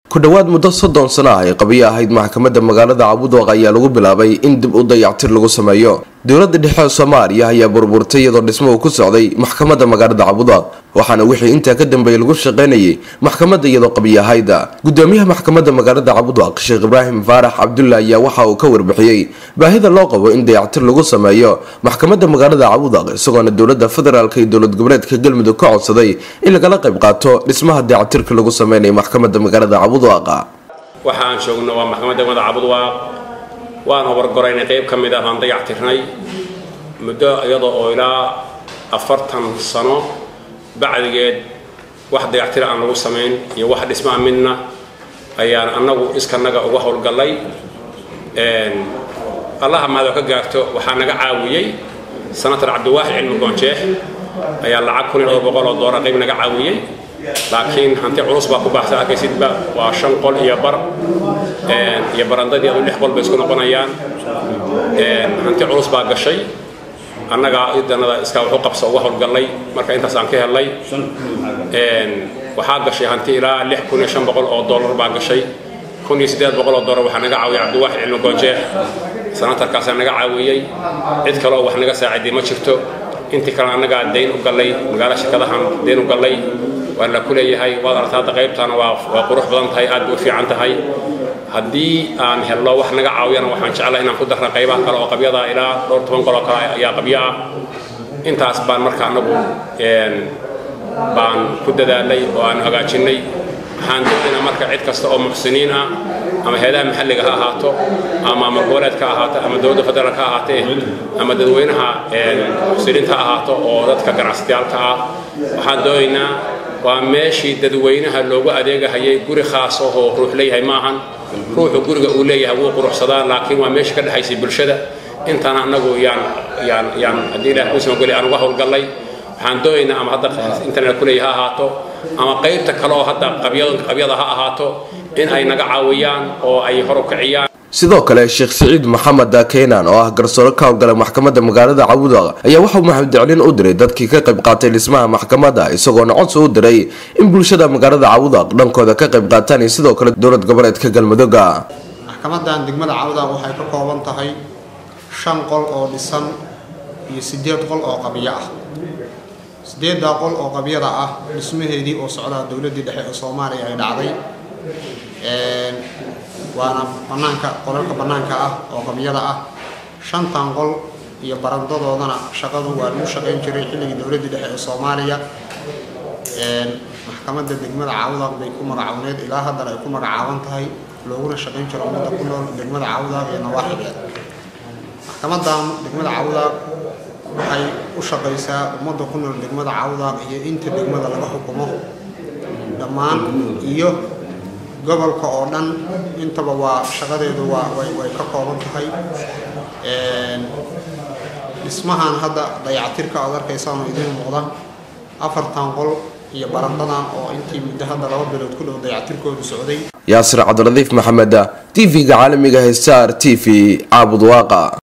ku dhowaad muddo soddon sano ah ay qabiyo ahayd maxkamadda magaalada cabudwaq ayaa lagu bilaabay in dib u dayactir lagu sameeyo dowladda dhexe ee soomaaliya ayaa burburtay iyadoo dhismo uu ku socday maxkamadda magaalada cabudwaq waxaana wixii intaa ka dambeeyay lagu shaqaynayay maxkamadda iyadoo qabiyo ahayd gudoomiyaha maxkamadda magaalada cabudwaq sheekh ibraahim faarax cabdulla ayaa waxa uu ka warbixiyey baahida loo qabo in dayactir lagu sameeyo maxkamadda magaalada cabudwaq isagoona dowladda federaalk iyo dowlad goboleedka galmudug ka codsaday in lagala qayb qaato dhismaha dayactirka lagu sameynayo maxkamadda magaalada cabudwaq waxaan joogno waa maxkamadda degmada cabudwaaq waan hobargoraynay qayb ka mid ah baan dayactirnay muddo iyadoo oo ilaa afartan sano bacdigeed wax dayactira aan lagu samayn iyo wax dhismaa midna ayaan annagu iskanaga uga howlgallay allaha mahadoo ka gaarto waxaa naga caawiyey senator cabdiwaaxid cilmi goonjeex ayaa lacag kun iyo dhowr boqol oo doolar qayb naga caawiyey laakiin hanti culus baa ku baxsa arkaysidba waa shan qol iyo bar iyo barandadii adu lix qol bay isku noqonayaan hanti culus baa gashay annagaa idanada iskaa waxu qabsa uga howlgallay marka intaas aan ka helnay waxaa gashay hanti ilaa lix kun iyo shan boqol oo dollar baa gashay kun iyo siddeed boqol oo dollar waxaa naga caawiyay cabdiwaaxid cilmi goojeex sanatarkaasaa naga caawiyey cid kale oo wax naga saaciday ma jirto intii kale annagaa dayn u gallay magaalo shirkadahan dayn u gallay waa la ku leeyahay waad aragta hadda qaybtaana waa waa qurux badan tahay aad bay u fiican tahay haddii aan helno wax naga caawiyana waxaan jeclaa inaan ku darna qaybaha kale oo qabyada ilaa dhowr toban qol oo kale ayaa qabyo ah intaas baan marka annagu baan ku dadaalay oo aan hagaajinnay waxaan doonaynaa marka cid kasta oo muxsiniin ah ama heedaha maxalliga ha ahaato ama maamul goboleedka ha ahaato ama dowladda federaalka ha ahaatee ama dadweynaha muxsiniinta ha ahaato oo dadka ganacsatayaalka ah waxaan doonaynaa waa meeshii dadweynaha loogu adeegahayay guri khaas ahoo ruux leeyahay maahan ruuxu guriga uu leeyahay wuu quruxsadaa laakiin waa meesha ka dhexaysay bulshada intana annagu yaan yaan yaan haddii ilaah kuu samageli aan uga howlgallay waxaan doonaynaa ama hadda internet kuleeya ha ahaato ama qaybta kale oo hadda qabyada ha ahaato in ay naga caawiyaan oo ay hor u kiciyaan sidoo kale sheekh siciid maxamed keynan oo ah garsoore ka howlgala maxkamadda magaalada cabudaq ayaa waxauu maxamudiclin u diray dadkii ka qayb qaatay dhismaha maxkamadda isagoona codsi u diray in bulshada magaalada cabudaq dhankooda ka qayb qaataan iyo sidoo kale dowlad goboleedka galmudugga maxkamadan degmada cabudaq waxay ka kooban tahay shan qol oo dhisan iyo sideed qol oo qabyo ah sideeddaa qol oo qabyada ah dhismaheedii oo socdaa dowladdii dhexe ee soomaaliya ay dhacday waana banaanka qolalka bannaanka ah oo qabyada ah shantan qol iyo barandadoodana shaqadu waa lagu shaqayn jiray xilligii dowladdii dhexe ee soomaaliya maxkamadda degmada caawdaaq bay ku magacawneed ilaa haddana ay ku magacaaban tahay looguna shaqayn jiro ummadda ku nool degmada caawdaaq iyo nawaaxigeed maxkamadan degmada caawdaaq waxay u shaqaysaa ummadda ku nool degmada caawdaaq iyo inta degmada laga xukumo dhammaan iyo gobolka oo dhan intaba waa shaqadeedu waa way way ka kooban tahay dhismahan hadda dayactirka aad arkaysaanoo idiin muuqda afartan qol iyo barandadan oo intii muddo hadda laba bilood ku dhow dayactirkoodu socday yaasir cabdiradiif maxamed t v-ga caalamiga hestar t v caabud waaqa